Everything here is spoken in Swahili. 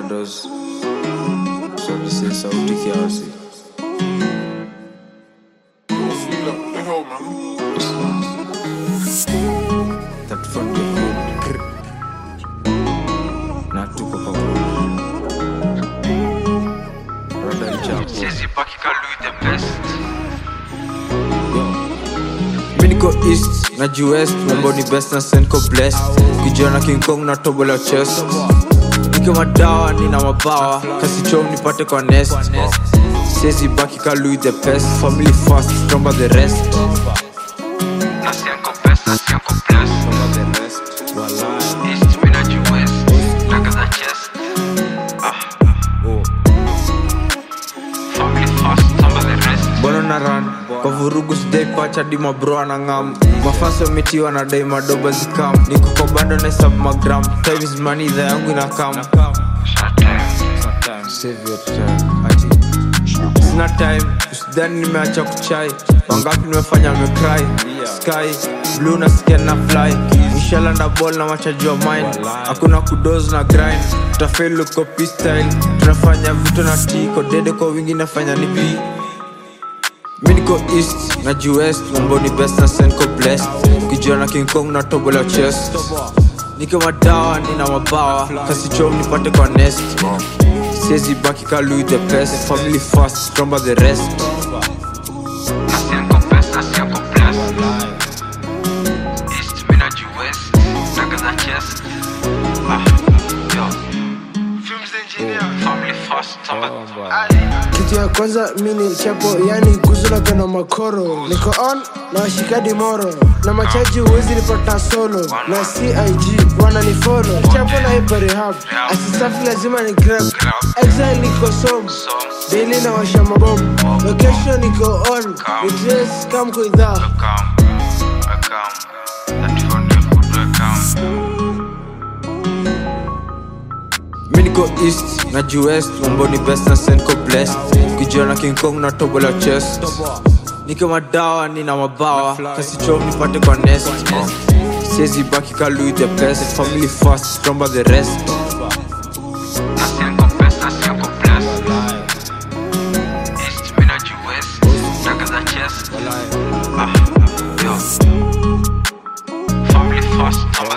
dos solise sauti kiasi tatufandia na tuko pamoja rada ichapo Sizi paki ka Louis the best mi niko east na west mambo ni best na senko blessed kijana king kong na tobola chest niko madawa nina mabawa kasi chom nipate kwa nest siezi baki ka louis the best family first stomba the rest Na sianko best, na sianko blessed East, mi na West Taka za chest Ah Family first, samba the rest bono na ran kwa vurugu sidai pacha di mabro anangam mafasi wametiwa na dai madoba zikam niko kwa bando na sub magram time is money dha yangu inakam Save your time. Ati, sina time usidhani nimeacha kuchai wangapi nimefanya mecry sky blue na skin na fly nishalanda ball na machaji wa mine hakuna kudos na grind tutafeli uko style tunafanya vitu na tiko dede kwa wingi nafanya ni bii mi niko east na west mambo ni best na senko blessed ukijiona king kong na tobola chest niko madawa nina mabawa kasi chom nipate kwa nest siezi baki ka louis the best family first stomba the rest Na sianko best, na sianko blessed East, mi na West Taka za chest Ah Yo Films engineer Family first, samba kitu ya kwanza mini chapo yani guzula na makoro niko on na washikadi moro na machaji huwezi nipata solo na cig wananifolo chapo na ipo rehab asisafi lazima ni grab exile niko som daily na washa mabomu location niko on ni trace kam kuidhaa Welcome, welcome. That phone will good welcome. mi niko east na west mambo ni best na senko blessed ukijiona king kong na tobola chest niko madawa nina mabawa kasi chom nipate kwa nest siezi baki ka louis the best family first stomba the rest Na sianko best, na sianko blessed. East, mi na West. Taka za chest. Ah, yo. Family first, samba